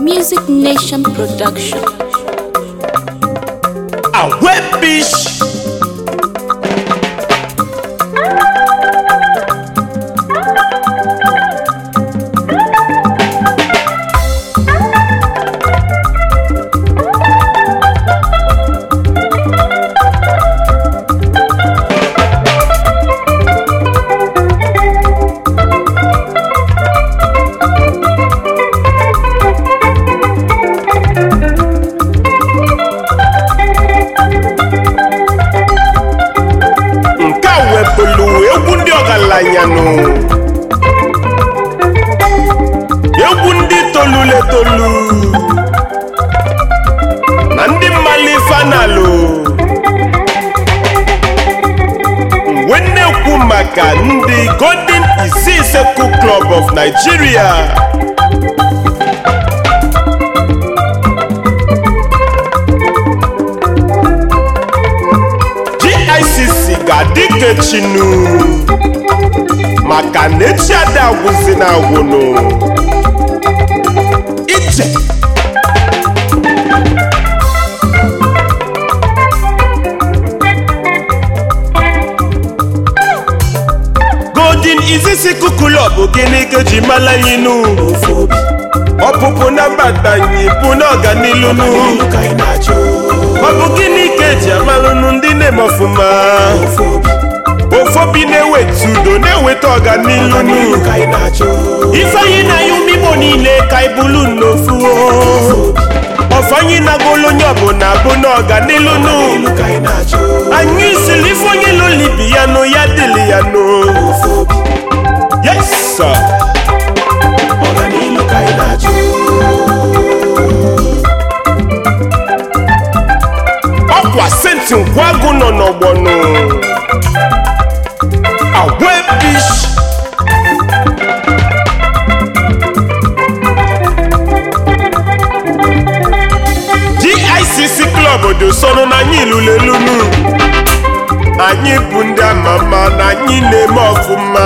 Music Nation Production. Awebish. nke a wepụlụ egwu ndị ọgaranya nụ egwu ndị tolulu etolu na ndị mmali fanalụ mgbe na-ekwu maka ndị golden isiseku club of nigeria GICC ga-adị ka echinu maka na echi ada agwụzi na agwụnụ ije golden izisiku club gịnị ka eji mala anyị nụ ọpụpụ na mbata anyị bụ na ọganilu nụ ọ bụ gịnị ka eji amalụnụ ndị na-eme ọfụma ofobi na-eweta udo na-eweta ọganilu nụ ifeanyi na ya umigbo niile ka ibulu n'ofu ọfanyị na-agụlụ onye ọbụla bụ na ọganilu nụ anyị siri ife onye lolibi ya nụ ya dịlị ya nụ yes sir. ọkwa senti nkwagụ nọ n'ọgbọnụ agwebish GICC klọb dị sọnụ na anyị lulelunu anyị bụ ndị ama ama na anyị na-eme ọfụma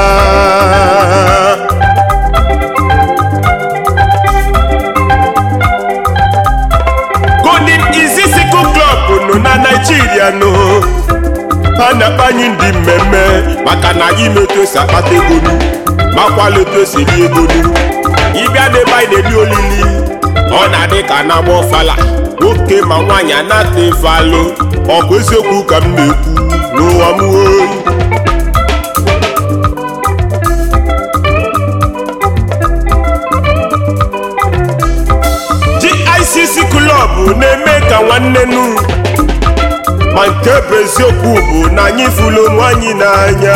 golden izisiku klọb nọ na naijiria nọ ha na-akpa anyị ndị mmemme maka na anyị metu esi akpata ego nu makwala etu esi eri ego nu ịbịa n'ebe anyị na-eri olili ọ na-adị ka na-agba ọfala nwoke ma nwaanyị anata ife alụ ọ bụ eziokwu ka m na-ekwu n'ụwa m oyi GICC klọb na-eme ka nwanne nu ma nke bụ eziokwu bụ na anyị fụlụ onwe anyị n'anya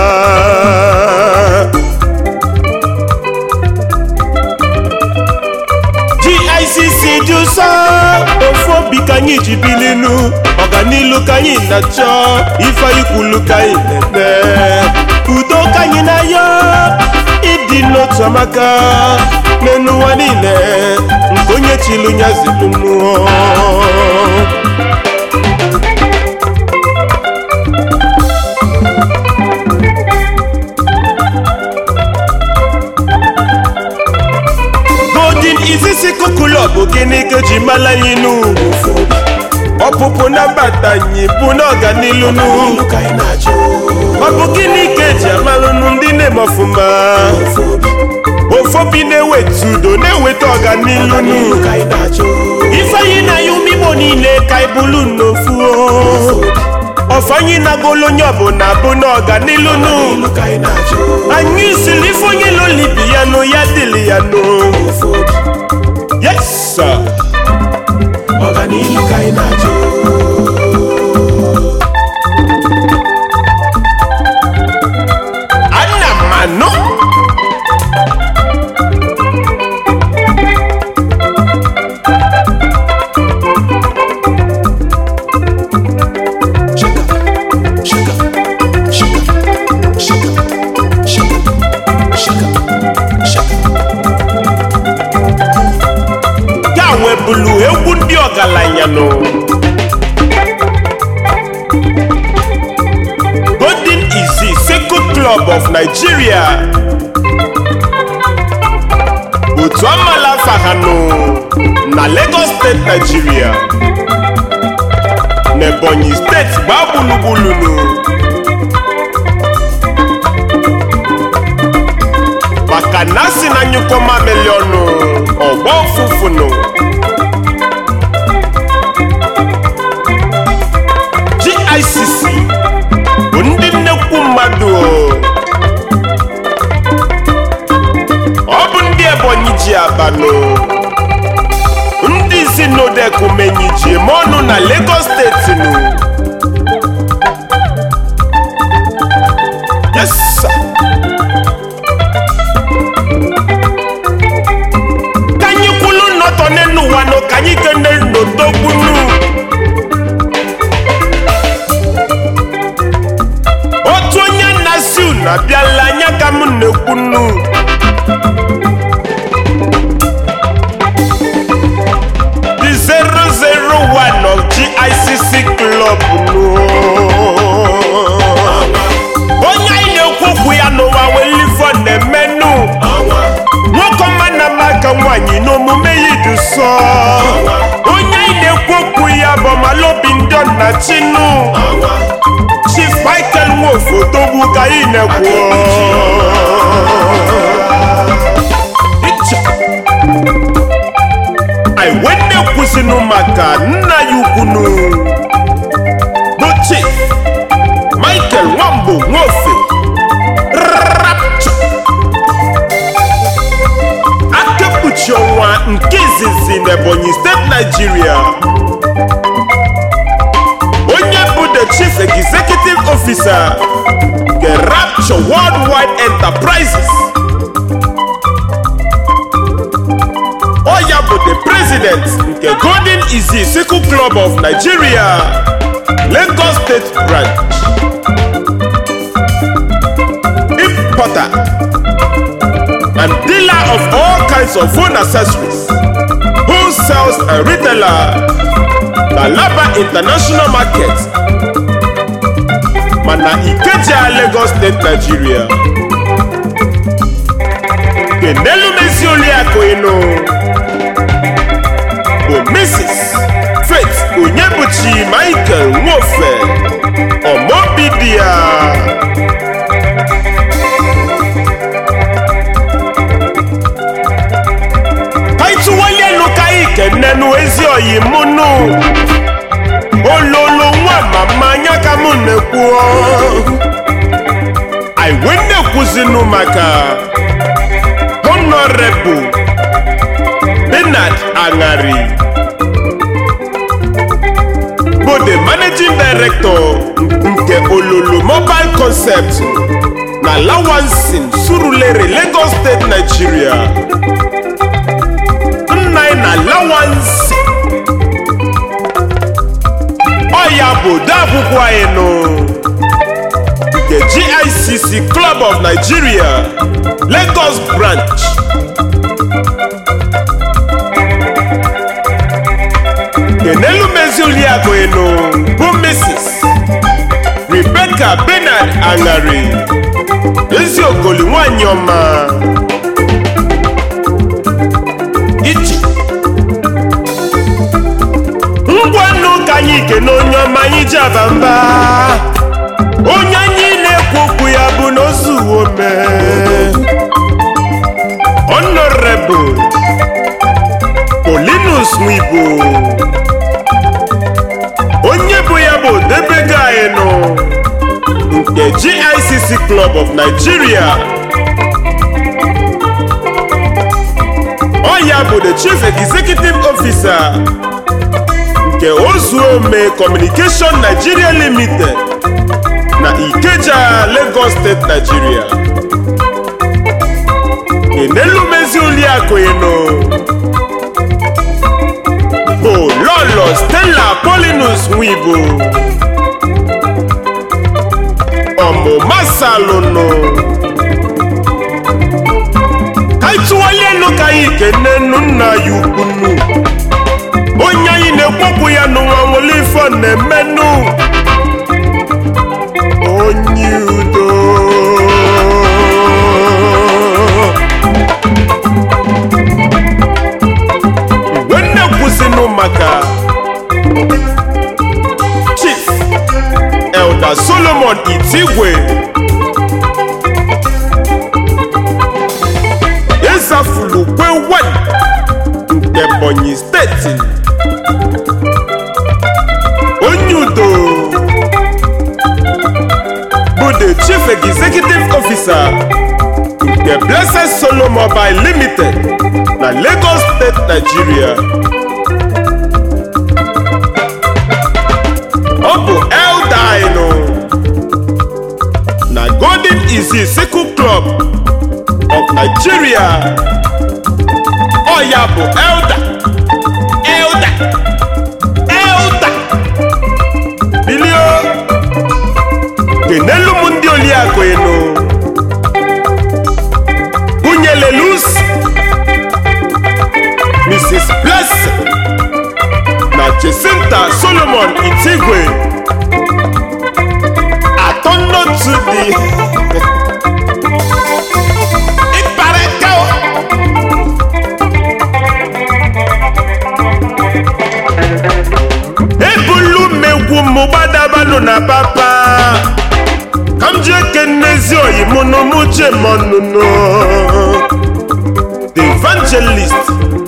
GICC dị ụsọ ofu obi ka anyị ji bilinu ọganilu ka anyị na-achọ ife anyị kwulu ka anyị na-eme udo ka anyị na-ayọ ịdị n'otu amaka n'elu ụwa niile nke onye chilu ya zilu mmụọ golden izisiku klọb gịnị ka eji mala anyị nụ ọpụpụ na mbata anyị bụ na ọganilu nụ ọ bụ gịnị ka eji amalụnụ ndị na-eme ọfụma ofobi na-eweta udo na-eweta ọganilu nụ ifeanyi na ya umigbo niile ka ibulu n'ofu ọfanyị na-agụlụ onye ọbụla bụ na ọganilu nụ anyị siri ife onye lolibi ya nụ ya dịlị ya nụ yes sir. ana m anụ ya webulu egwu ndị ọgaranya nụ golden easy Seku club of nigeria otu amala fahanụ steeti Nigeria na Ebonyi steeti gbaa gburugburu maka na asị na nyụkọ mamịlị ọnụ ọgba ụfụfụnụ GICC bụ ndị nnekwu mmadụ ọ bụ ndị Ebonyi ji abanụ ndị isi n'odekumenyi ji eme ọnụ na Lagos steeti nụ yes sir. ka anyị kwulu nnọtọ n'elu ụwa nụ ka anyị kene n'otogbunu otu onye na-asị unu abịala anya ka m na-ekwunu the 001 of GICC club nụ onye anyị na-ekwu okwu ya n'ụwa welifo na-emenụ nwoke ọma na maka nwanyị n'omume ya dị nsọ onye anyị na-ekwu okwu ya bụ malobi ndị ọna chinu chief michael nwofotogbu ka anyị na-ekwu Icha. anyị wee na-ekwuzinụ maka nna ya ukwunu bụ chief michael nwambo nwofe rapture akekpuchi ọnwa nke izizi n'ebonyi steeti naijiria onye bụ the chief executive officer nke rapture worldwide enterprises ọ ya bụ the president nke golden easy sickle club of nigeria lagos state branch importer and dealer of all kinds of phone accessories wholesales and retailer na laba international market mana ikeja lagos state nigeria kenelu mezi oliakụ ịnụ bụ mrs faith onyebuchi michael nwofe ọmọbidia kaituwali elu ka ikenenu ezi oyi mụnụ ololo nwa mama anya ka mụ na-ekwu anyị wee na-ekwuzinụ maka honorable bernard aṅari bụ the managing director nke ololo mobile concept na lawansin surulere lagos state nigeria nna anyị na lawansi ọ ya bụ odeakwụkwọ anyị nụ nke gicc club of nigeria lagos branch kenelu mezi oliakụ ịnụ bụ mrs rebecca bernard aṅari ezi ogoli nwanyị ọma ichi ngwanụ ka anyị kene onye ọma anyị ji aba mba onye anyị na-ekwu okwu ya bụ n'ozu ome honorable polinus nwibo onye bụ ya bụ odebego anyị nụ nke gicc club of nigeria ọ ya bụ the chief executive officer nke ozuome communication nigeria limited na ikeja lagos state nigeria enelumezi oliakụ ịnụ bụ lọlọ stella polinus nwibo ọmụma salụnụ ka anyị tụwali elu ka anyị kenenu nna ya ukwunu onye anyị na-ekwopụ ya n'ụwa nwere ife ọ na-emenụ onye udo mgbe nne kwụsịnụ igwe ịzafulu kwe wan nke ebonyi steeti onye udo bụ the chief executive officer nke blessed solo mobile limited na lagos state nigeria ọ bụ eldinu na golden easy sickle club of nigeria ọ ya bụ elda elda elda bilio kenelu m ndị oliakụ enu Kunyelelus Mrs. Blessing na Jacinta Solomon Itigwe atọnọtu dị ịkparịta o. ebulu megwu m gbadabanụ na papa ka m ji ekenezi oyi mụ na mụ jemonụnụ the evangelist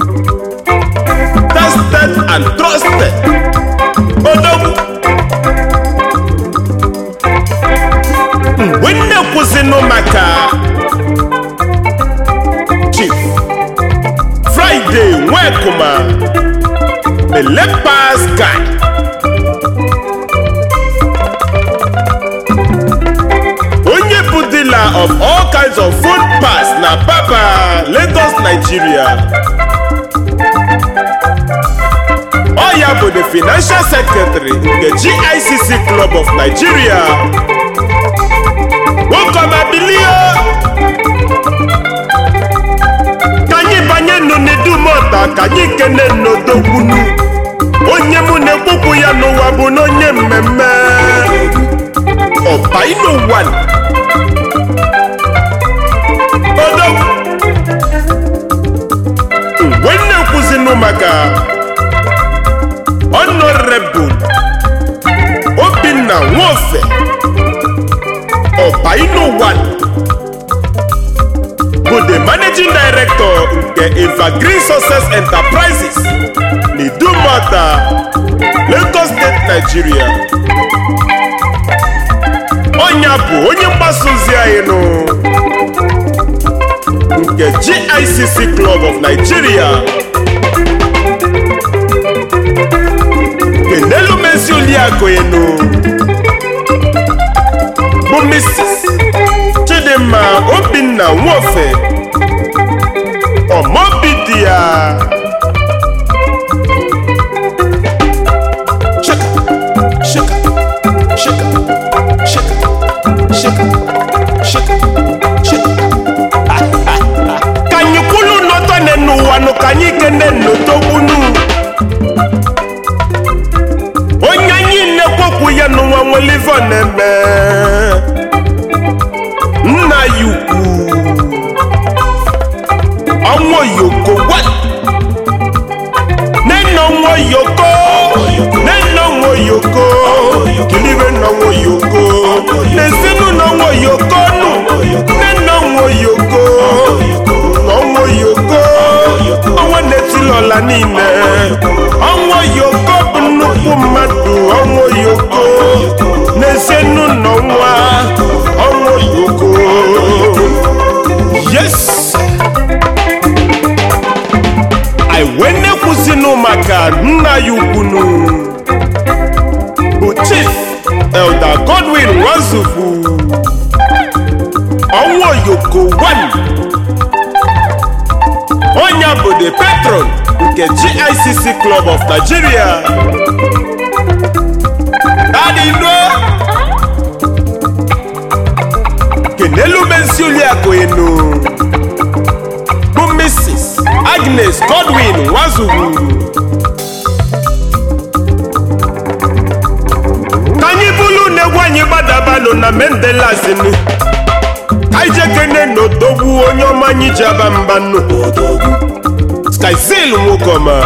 tested and trusted odogwu mgbe nne kwụsịnụ maka chief friday nwekuma elepas guy onye bụ dealer of all kinds of food pass na papa lagos nigeria ọ ya bụ the financial secretary nke gicc club of nigeria nwokomabilio ka anyị banye n'unidumota ka anyị kene n'odogbunu onye mụ na-ekwukwu ya n'ụwa bụ n'onye mmemme ọbainu one odogwu mgbe nne kwuzinụ maka honorable obinna nwofe ọbainu one bụ the managing director nke evergreen success enterprises n'idumota lagos state nigeria ọnya bụ onye mgbasa ozi anyị nụ nke gicc club of nigeria kenelu mezi oliakụ enu bụ mrs chidimma obinna nwofe ọmọbidi ya shaka shaka shaka shaka shaka shaka shaka ka anyị kwulu nọtọ n'ụwa nụ ka anyị kene n'otogbunu onye anyị na-ekwokwu ya n'ụwa nwere ife ọ na-eme nna ya ukwu ọnwa oyoko wat nene ọnwa oyoko nene ọnwa oyoko kilibe n'ọnwa oyoko n'ezinụlọ ọnwa oyoko nụ nene ọnwa oyoko ọnwa oyoko ọnwa na-etilọla niile ọnwa oyoko bụ nnukwu mmadụ ọnwa oyoko n'ezinụlọ nwa ọnwa oyoko yes iwene kwụsịnụ maka nna ya ukwunu bụ chief elder godwin nwazufu ọnwa oyoko 1 onye bụ the patron nke gicc club of nigeria dadino kenelu mezi oliakụ enu bụ mrs agnes godwin nwazugwu ka anyị bụrụ na-egwu anyị gbadabalụ na mendelazinu ka anyị jekene n'odogwu onye ọma anyị ji aba mba nnukwu skyzil nwokọma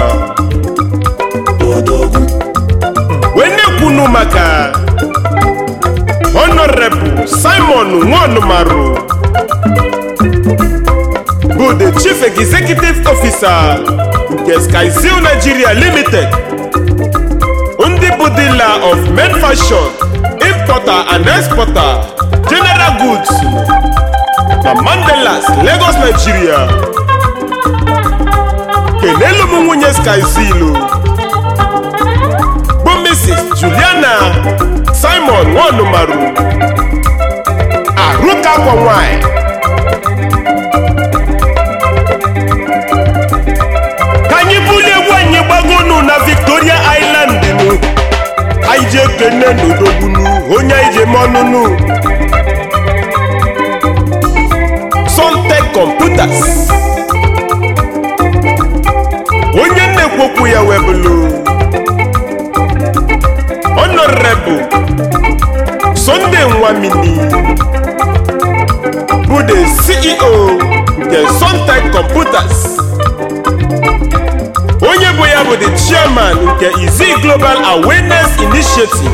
wee na-ekwunu maka honorable simon nwanumaru bụ the chief executive officer nke skyzoo nigeria limited ndị bụ dealer of men fashion importer and exporter general goods na mandelas lagos nigeria kenelu m nwunye skyzilo bụ mrs juliana simon nwanumaru arụka akwa nwanyị ka anyị bulie egwu anyị gbagonu na victoria island nụ anyị ji ekene n'odogbunu onye anyị ji eme ọnụnụ Suntech computers onye na-ekwokwu ya webụlụ honorable Sunday Nwamini bụ the CEO nke Suntech computers onye bụ ya bụ the chairman nke Izi Global Awareness Initiative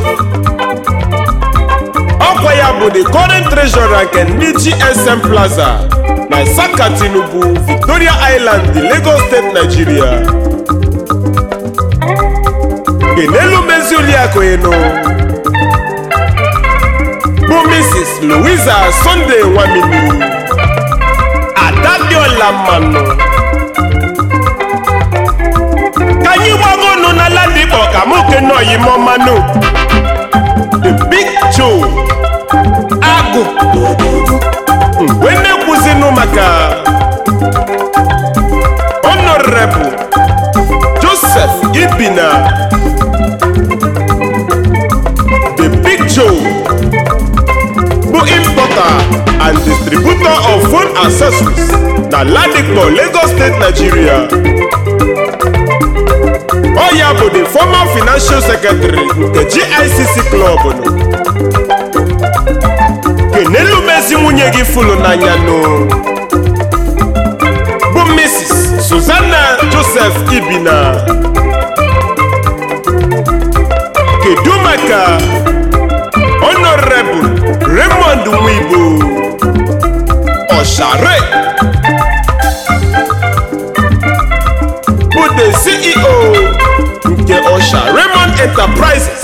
ọkwa ya bụ the current treasurer nke ndị GSM Plaza na Saka Tinubu Victoria Island Lagos State Nigeria kenelu mezi oliakụ enu bụ Mrs. Louisa Sunday Nwamini Adabiola Mmanụ ka anyị gbagonu na Ladipo ka mụ kenoyi mọmanụ the big Joe agụ mgbe na-ekwuzinụ maka honorable Joseph Ibina the big Joe bụ importer and distributor of phone accessories na Ladipo Lagos State Nigeria ọ ya bụ the former financial secretary nke GICC club nụ kenelu mezi nwunye gị fụlụ n'anya nụ bụ Mrs. Susanna Joseph Ibina kedu maka honorable Raymond Nwibo Ọshare bụ the CEO nke Osha Raymond Enterprises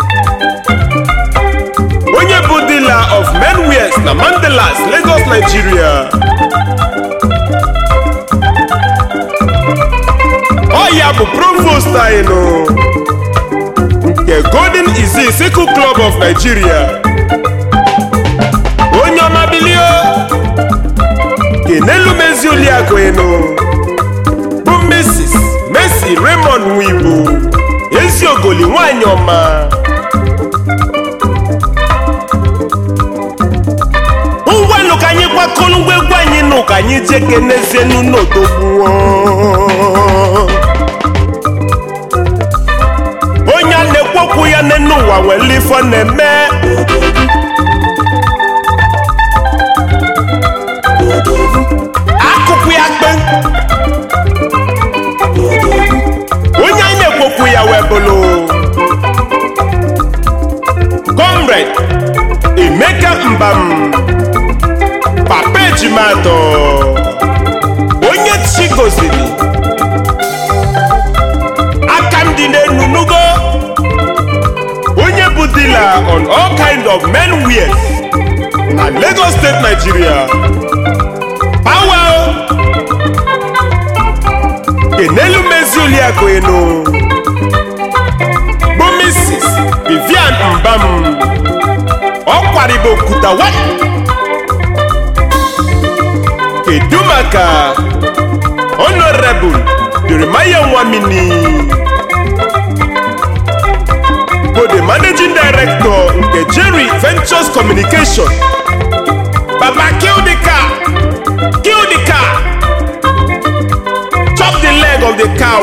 onye bụ dealer of menwears na Mandelas Lagos Nigeria ọ ya bụ provost anyị nụ nke Golden Izi Sickle Club of Nigeria onye ọma bilio kenelu mezi oliakụ enu bụ Mrs. Mercy Raymond Nwibo ezi ogoli nwanyị ọma ngwanụ ka anyị kwakọrọ ngwa egwu anyị nụ ka anyị jee kenezienu n'odogbuo onye a na-ekwu okwu ya n'enu ụwa nwere ife ọ na-eme akụkụ ya kpe onye anyị na-ekwu okwu ya wee bụrụ comrade Emeka Mbam papa ejimadọ onye chi goziri aka m dị n'enu nugo onye bụ dealer on all kind of men wear na Lagos State Nigeria power kenelu mezi oliakụ enu bụ Mrs. Vivian Mbam ọkwaribo okuta wa kedu maka honorable Jeremiah Nwamini bụ the managing director nke Jerry Ventures Communication baba kill the car kill the car chop the leg of the cow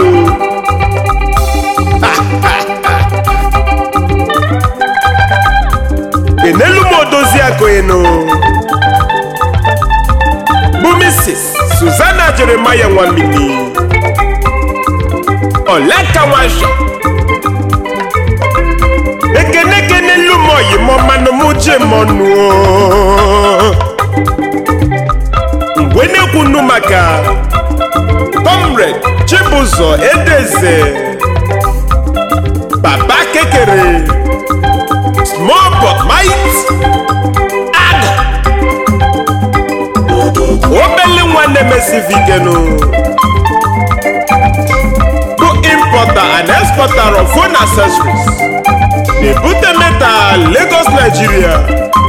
enelu m odozi akoenu bụ Mrs. Susanna Jeremiah Nwamini Oleka Nwasha ekene kenelu m oyimọmanụ mụ jemọnụ mgbe na-ekwunu maka comrade chibụzọ edeze baba kekere small but might ag obele nwa na-emesivikenu bụ importer and exporter of phone accessories na-ebute metal Lagos Nigeria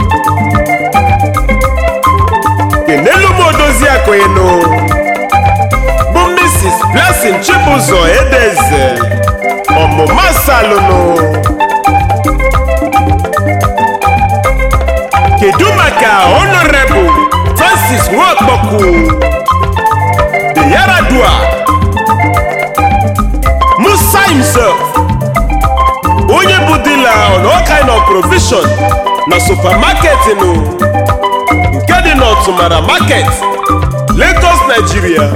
kenelu m odozi akụinu bụ Mrs. Blessing Chibụzọ Edeze ọmụma salụnụ kedu maka honorable Francis Nwokpọkụ the Yaradua Musa himself onye bụ dila on all kind of provision na supermarket nụ nke dị n'Ọtụmara market Lagos Nigeria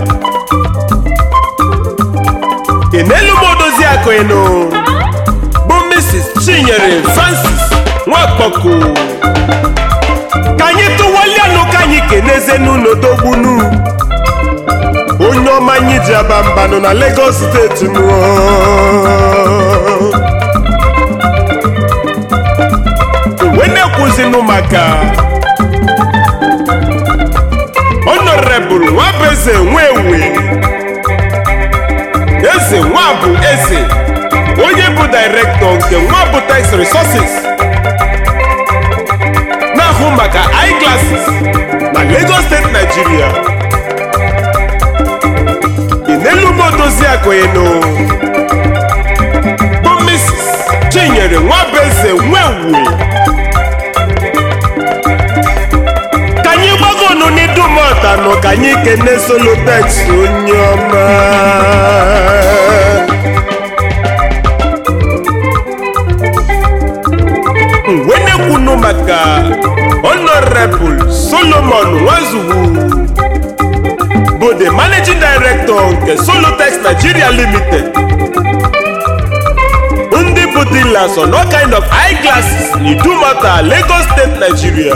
kenelu m odozi akụnụ bụ Mrs. Chinyere Francis Nwakpọkụ ka anyị tụwalianụ ka anyị kenezenu n'odogbunu onye ọma anyị ji aba mbanụ na Lagos steeti nụ uwe na-ekwuzinụ maka honorable nwabeze nwewe eze nwabụ eze onye bụ director nke nwabụ tax resources na-ahụ maka eyeglasses na Lagos steeti Nigeria inelumodozi akụnụ bụ Mrs. Chinyere nwabeze nwewe ka anyị gbagonu n'idumọtanụ ka anyị kene solotex onye ọma mgbe na-ekwunu maka honorable solomon nwazugwu bụ the managing director nke solotex nigeria limited ndị bụ dealers on all kind of eyeglasses n'idumota lagos state nigeria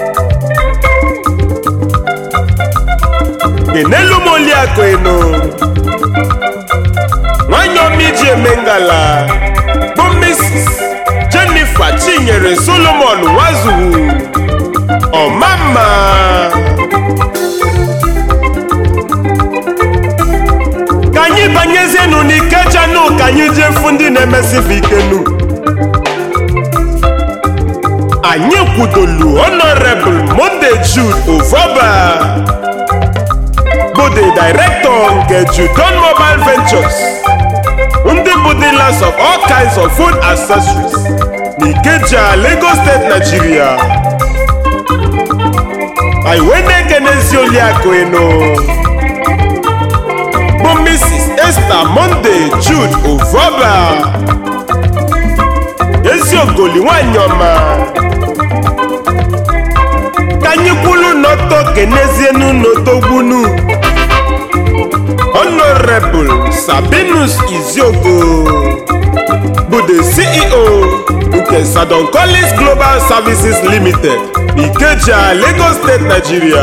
kenelu m oliakụ enu nwanyị ọma iji eme ngala bụ mrs jennifer chinyere solomon nwazugwu ọmamma ka anyị banyezienu n'ikejanu ka anyị jefu ndị na-emesifu ikenu anyị kwudolu honorable monde jude ovoba bụ the director nke judon mobile ventures ndị bụ dealers of all kinds of food accessories n'Ikeja Lagos State Nigeria anyị wee na-ekenezi oliakụ enu bụ Mrs. Esther Monday Jude Ovoba eziogoli nwanyị ọma ka anyị kwulu n'ọtọ kenezienu n'otogbunu Honorable Sabinus Iziogo bụ the CEO nke Sadon Collins Global Services Limited n'Ikeja Lagos State Nigeria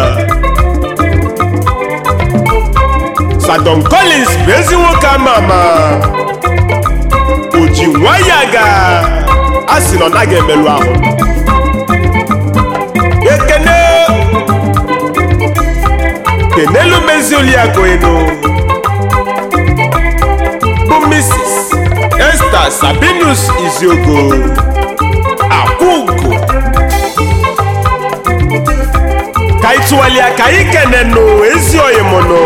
Sadon Collins bụ ezi nwoke ama ama o ji nwayọ aga a sị na ọ naghị emerụ ahụ ekene kenelu mezi oliakụ enu bụ Mrs. Esther Sabinus Iziogo akwụgo ka anyị tụwalia ka anyị kenenụ ezi oyimụnụ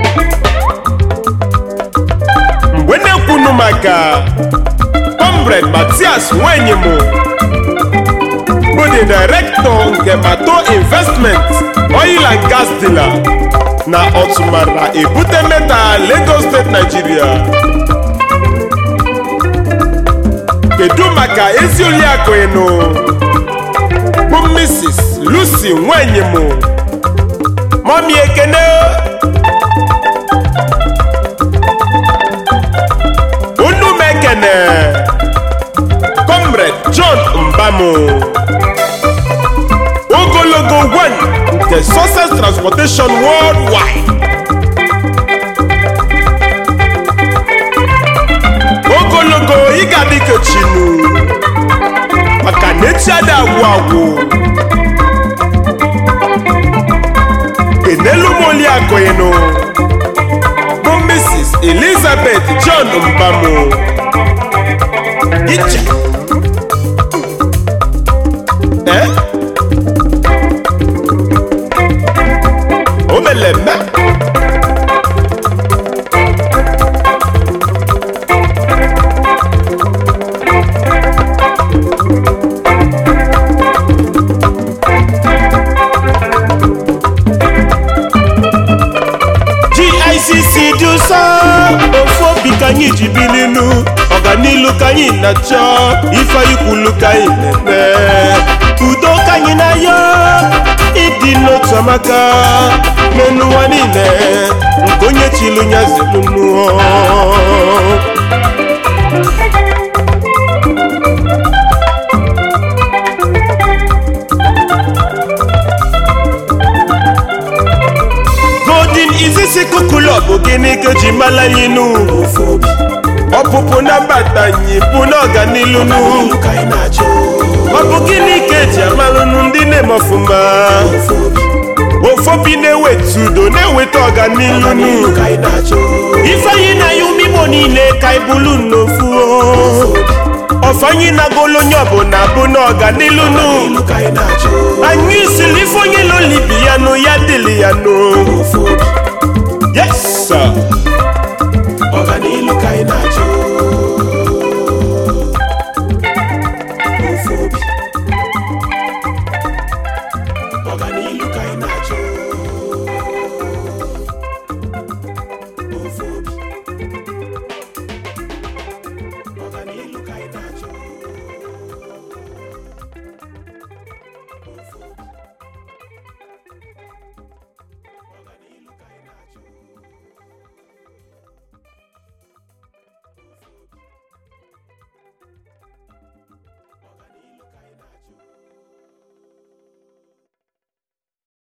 mgbe na-ekwunu maka comrade Matias Nwenyimụ bụ the director nke Mato Investment Oil and Gas Dealer na Ọtụmara Ebute Metal Lagos State Nigeria kedu maka ezi oliakụ ịnụ bụ Mrs. Lucy Nwenyimụ mọmi ekene unu m ekene comrade John Mbamu transportation worldwide ogologo ị ga-adị ka chinu maka na echi ada agwụ agwụ enelu m oliakụinu bụ mrs elizabeth john mbamu iche Eh? o melemme GICC dị ụsọ ofu obi ka anyị ji bilinu ọganilu ka anyị na-achọ ife ikwulu ka anyị na-eme udo ka anyị na-ayọ ịdị n'otu amaka n'elu ụwa niile nke onye chilu ya zelunu golden izisi kukulo bụ gịnị ka eji mala anyị nu ọpụpụ na mbata anyị bụ n'ọganilu nu ọ bụ gịnị ka eji amalụnụ ndị na-eme ọfụma ofobi na-eweta udo na-eweta ọganilu nu ifeanyi na ya umigbo niile ka ibulu n'ofu ọfanyị na-agolo onye ọbụla bụ n'ọganilu nu anyị siri ife onye lolibi ya nụ ya dịlị ya nụ